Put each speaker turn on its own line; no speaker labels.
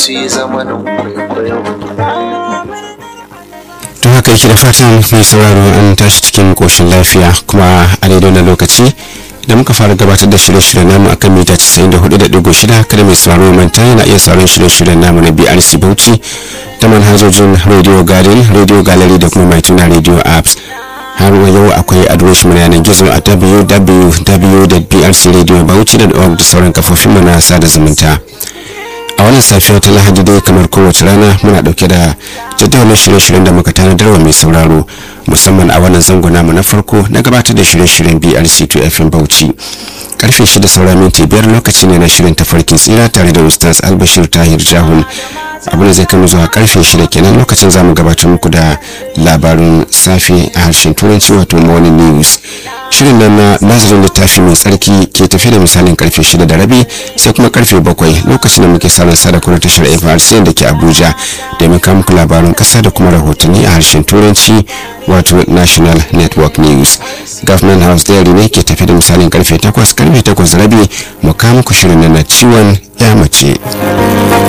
su yi zamanin kwaikwayo
don haka yake da fatan mai sauraro an tashi cikin koshin lafiya kuma a daidai na lokaci da muka fara gabatar da shirye-shiryen namu a kan mita 94.6 kada mai sauraro manta yana iya sauran shirye-shiryen namu na brc bauchi ta manhajojin radio garden radio gallery da kuma mai tuna radio apps har wa yau akwai adireshin mu na yanar gizo a www.brcradiobauchi.org da sauran kafofin mu na sada zumunta a wannan safiya ta lahadi dai kamar kowace rana muna dauke da jadawalin shirye-shiryen da muka tanadar wa mai sauraro musamman a wannan zango namu na farko na gabatar da shirye-shiryen brc2 fm bauchi karfe shida saura minti biyar lokaci ne na shirin tafarkin tsira tare da ustaz albashir tahir jahun abin da zai kama zuwa karfe shida kenan lokacin za mu gabatar muku da labarin safe a harshen turanci wato morning news shirin nan na nazarin littafi mai tsarki ke tafi da misalin karfe shida da rabi sai kuma karfe bakwai lokacin da muke sauran sadakar tashar frc da ke abuja domin kawo muku labarin kasa da kuma rahotanni a harshen turanci wato national network news government house diary ne ke tafi da misalin karfe takwas karfe takwas rabi mu kawo muku shirin nan na ciwon ya mace